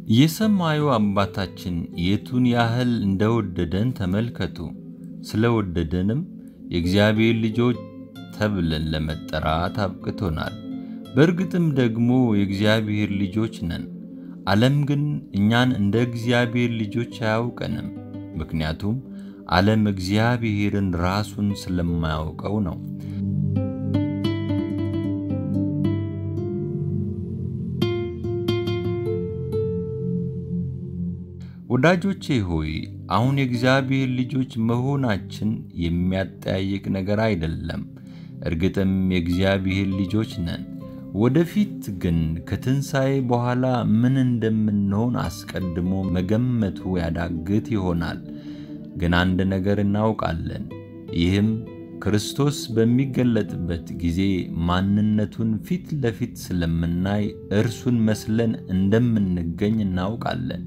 የሰማዩ አባታችን የቱን ያህል እንደወደደን ተመልከቱ። ስለወደደንም የእግዚአብሔር ልጆች ተብለን ለመጠራት አብቅቶናል። በእርግጥም ደግሞ የእግዚአብሔር ልጆች ነን። ዓለም ግን እኛን እንደ እግዚአብሔር ልጆች አያውቀንም። ምክንያቱም ዓለም እግዚአብሔርን ራሱን ስለማያውቀው ነው። ወዳጆቼ ሆይ አሁን የእግዚአብሔር ልጆች መሆናችን የሚያጠያይቅ ነገር አይደለም። እርግጥም የእግዚአብሔር ልጆች ነን። ወደፊት ግን ከትንሣኤ በኋላ ምን እንደምንሆን አስቀድሞ መገመቱ ያዳግት ይሆናል። ግን አንድ ነገር እናውቃለን። ይህም ክርስቶስ በሚገለጥበት ጊዜ ማንነቱን ፊት ለፊት ስለምናይ እርሱን መስለን እንደምንገኝ እናውቃለን።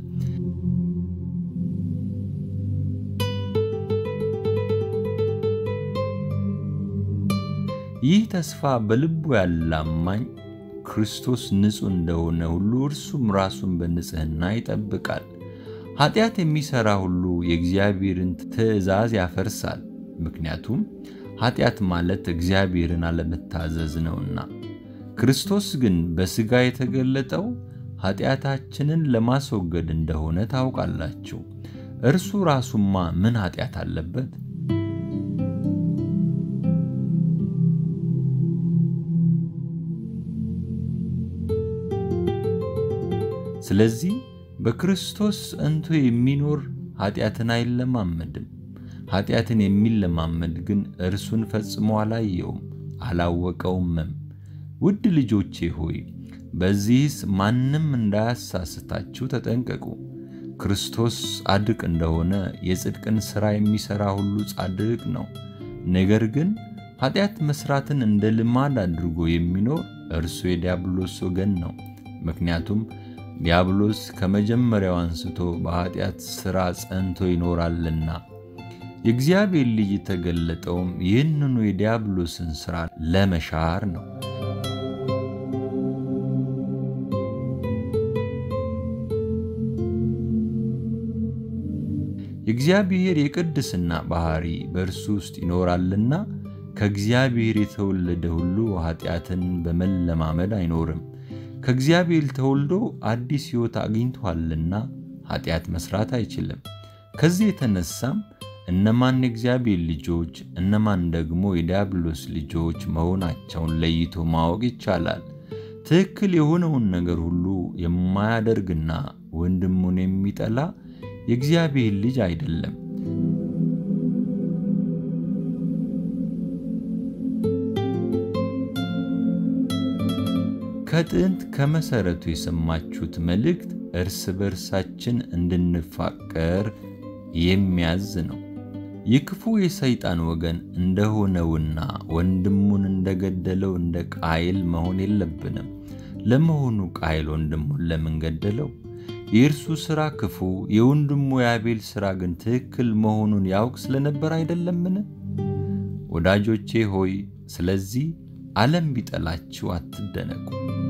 ይህ ተስፋ በልቡ ያለ አማኝ ክርስቶስ ንጹሕ እንደሆነ ሁሉ እርሱም ራሱን በንጽሕና ይጠብቃል። ኃጢአት የሚሠራ ሁሉ የእግዚአብሔርን ትእዛዝ ያፈርሳል። ምክንያቱም ኃጢአት ማለት እግዚአብሔርን አለመታዘዝ ነውና። ክርስቶስ ግን በሥጋ የተገለጠው ኃጢአታችንን ለማስወገድ እንደሆነ ታውቃላችሁ። እርሱ ራሱማ ምን ኃጢአት አለበት? ስለዚህ በክርስቶስ ጸንቶ የሚኖር ኃጢአትን አይለማመድም። ኃጢአትን የሚለማመድ ግን እርሱን ፈጽሞ አላየውም አላወቀውምም። ውድ ልጆቼ ሆይ በዚህስ ማንም እንዳያሳስታችሁ ተጠንቀቁ። ክርስቶስ ጻድቅ እንደሆነ የጽድቅን ሥራ የሚሠራ ሁሉ ጻድቅ ነው። ነገር ግን ኃጢአት መሥራትን እንደ ልማድ አድርጎ የሚኖር እርሱ የዲያብሎስ ወገን ነው። ምክንያቱም ዲያብሎስ ከመጀመሪያው አንስቶ በኃጢአት ሥራ ጸንቶ ይኖራልና። የእግዚአብሔር ልጅ የተገለጠውም ይህንኑ የዲያብሎስን ሥራ ለመሻር ነው። የእግዚአብሔር የቅድስና ባሕሪ በእርሱ ውስጥ ይኖራልና ከእግዚአብሔር የተወለደ ሁሉ ኃጢአትን በመለማመድ አይኖርም። ከእግዚአብሔር ተወልዶ አዲስ ሕይወት አግኝቷልና ኃጢአት መሥራት አይችልም። ከዚህ የተነሳም እነማን የእግዚአብሔር ልጆች እነማን ደግሞ የዲያብሎስ ልጆች መሆናቸውን ለይቶ ማወቅ ይቻላል። ትክክል የሆነውን ነገር ሁሉ የማያደርግና ወንድሙን የሚጠላ የእግዚአብሔር ልጅ አይደለም። ከጥንት ከመሠረቱ የሰማችሁት መልእክት እርስ በርሳችን እንድንፋቀር የሚያዝ ነው። የክፉ የሰይጣን ወገን እንደሆነውና ወንድሙን እንደገደለው እንደ ቃየል መሆን የለብንም። ለመሆኑ ቃየል ወንድሙን ለምን ገደለው? የእርሱ ሥራ ክፉ፣ የወንድሙ የአቤል ሥራ ግን ትክክል መሆኑን ያውቅ ስለነበር አይደለምን? ወዳጆቼ ሆይ ስለዚህ ዓለም ቢጠላችሁ አትደነቁ።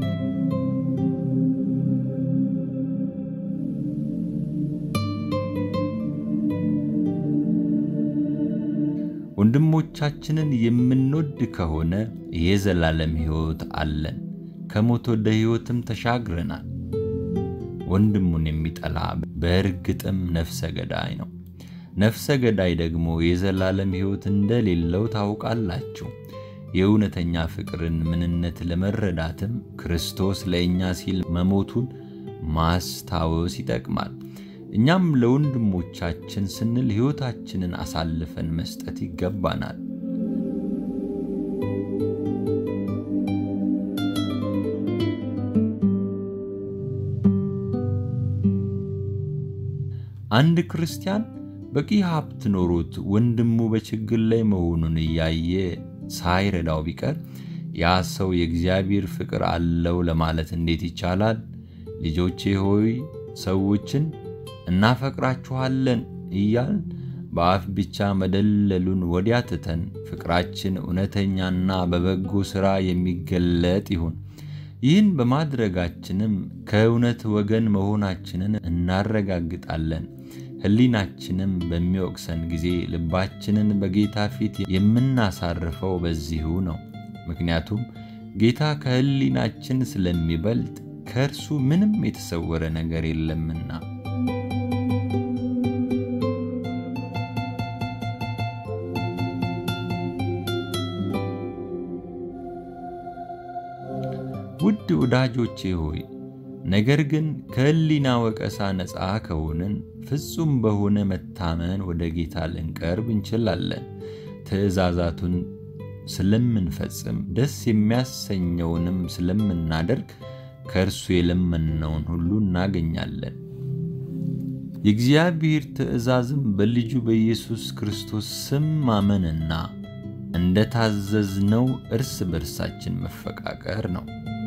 ወንድሞቻችንን የምንወድ ከሆነ የዘላለም ሕይወት አለን፣ ከሞት ወደ ሕይወትም ተሻግረናል። ወንድሙን የሚጠላ በእርግጥም ነፍሰ ገዳይ ነው። ነፍሰ ገዳይ ደግሞ የዘላለም ሕይወት እንደሌለው ታውቃላችሁ። የእውነተኛ ፍቅርን ምንነት ለመረዳትም ክርስቶስ ለእኛ ሲል መሞቱን ማስታወስ ይጠቅማል። እኛም ለወንድሞቻችን ስንል ሕይወታችንን አሳልፈን መስጠት ይገባናል። አንድ ክርስቲያን በቂ ሀብት ኖሮት ወንድሙ በችግር ላይ መሆኑን እያየ ሳይረዳው ቢቀር ያ ሰው የእግዚአብሔር ፍቅር አለው ለማለት እንዴት ይቻላል? ልጆቼ ሆይ ሰዎችን እናፈቅራችኋለን እያልን በአፍ ብቻ መደለሉን ወዲያ ትተን ፍቅራችን እውነተኛና በበጎ ሥራ የሚገለጥ ይሁን። ይህን በማድረጋችንም ከእውነት ወገን መሆናችንን እናረጋግጣለን። ሕሊናችንም በሚወቅሰን ጊዜ ልባችንን በጌታ ፊት የምናሳርፈው በዚሁ ነው። ምክንያቱም ጌታ ከሕሊናችን ስለሚበልጥ ከእርሱ ምንም የተሰወረ ነገር የለምና። ውድ ወዳጆቼ ሆይ ነገር ግን ከሕሊና ወቀሳ ነፃ ከሆንን ፍጹም በሆነ መታመን ወደ ጌታ ልንቀርብ እንችላለን። ትእዛዛቱን ስለምንፈጽም ደስ የሚያሰኘውንም ስለምናደርግ ከእርሱ የለመንነውን ሁሉ እናገኛለን። የእግዚአብሔር ትእዛዝም በልጁ በኢየሱስ ክርስቶስ ስም ማመንና እንደ ታዘዝነው እርስ በርሳችን መፈቃቀር ነው።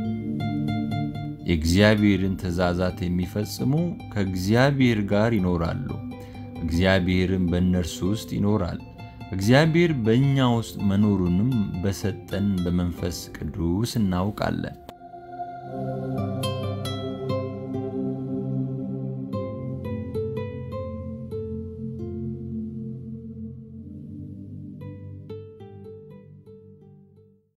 የእግዚአብሔርን ትእዛዛት የሚፈጽሙ ከእግዚአብሔር ጋር ይኖራሉ፣ እግዚአብሔርም በእነርሱ ውስጥ ይኖራል። እግዚአብሔር በእኛ ውስጥ መኖሩንም በሰጠን በመንፈስ ቅዱስ እናውቃለን።